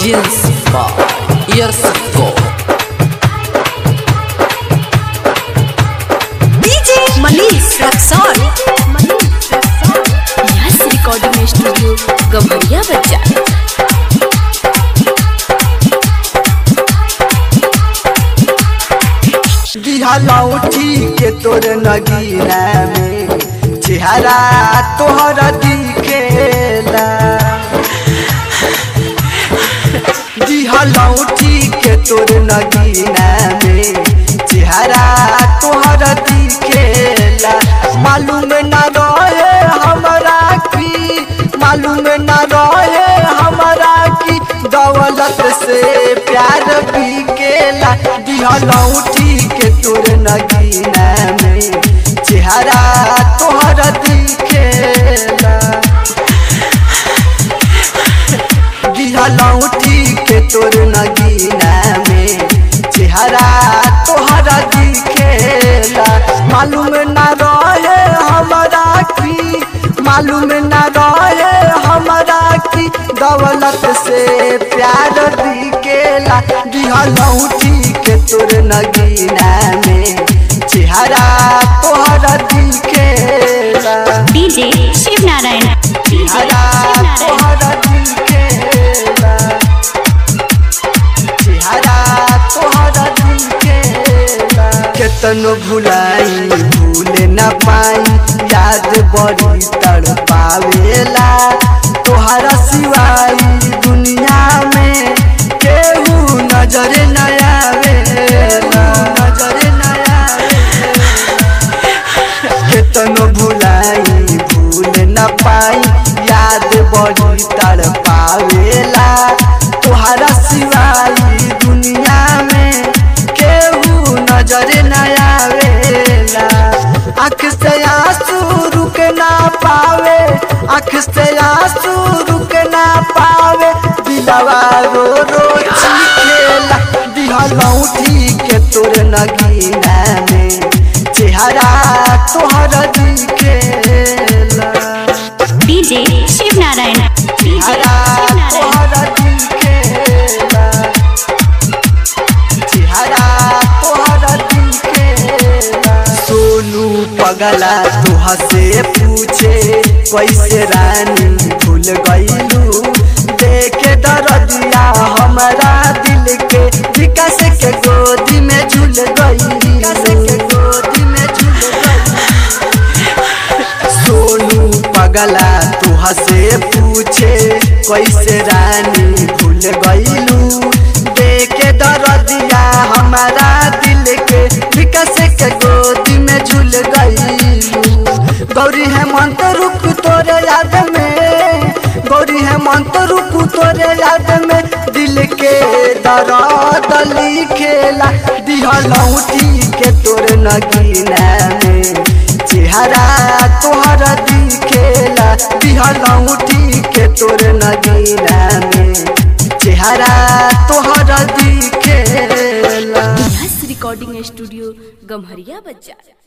Jeans by Years Ago. DJ Manish Raxaul yes recording studio Gamharia बच्चा दिहा लौटी के तोर नगीना में चेहरा तोहर दिखेला दिहा लौटी के तोर नगीना में चेहरा तोहर दिखेला मालूम न रहे हमरा की मालूम न रहे हमरा की दौलत से प्यार बिकेला दिहा लौटी के तोर नगीना में चेहरा तोहर दिखेला दिहा लौटी के तोर नगीना में चेहरा तोहर दिखेला मालूम न रहे हमरा की मालूम न रहे हमरा की दौलत से प्यार दिखेला दिहा लौटी के तोर नगीना में चेहरा तोहर दिखेला डीजे शिव नारायण डीजे चेहरा तोहर दिखेला चेहरा तोहर दिखेला केतनो भुलाई भूले न पाई याद बड़ी तड़पावेला तोहरा सिवाई दुनिया में केहू नजर न आवेला नजर न आवेला केतनो भुलाई भूल न पाई याद बड़ी तर पावेला तोहरा सिवाई दुनिया में केहू नजर न आवेला आँख से आंसू रुक ना पावे आँख से आंसू रुक ना पावे दिलवा रो रो चीखेला दिहा लौटी के तोर नगीना में चेहरा तोहर दिखेला डीजे शिव नारायण डीजे चेहरा शिव नारायण तोहर दिखेला चेहरा तोहर दिखेला सोनू पगला तोहा से पूछे कैसे रानी भूल गईलू देखे दरदिया हमारा दिल के विकास के गोदी में झूल गई विकास के गोदी में झूल गई सोनू पगला तुहा से पूछे कैसे रानी भूल गईलू देखे दरदिया हमारा दिल के विकास के गोदी में झूल गईलू गौरी हेमंत रुक तोरे याद में गौरी हेमंत रुक तोरे याद में दिल के दर्द लिखेला दिहा लौटी के तोर नगीना में चेहरा तोहर दिखेला दिहा लौटी के तोर नगीना में चेहरा तोहर दिखेला यस रिकॉर्डिंग स्टूडियो गम्हरिया बच्चा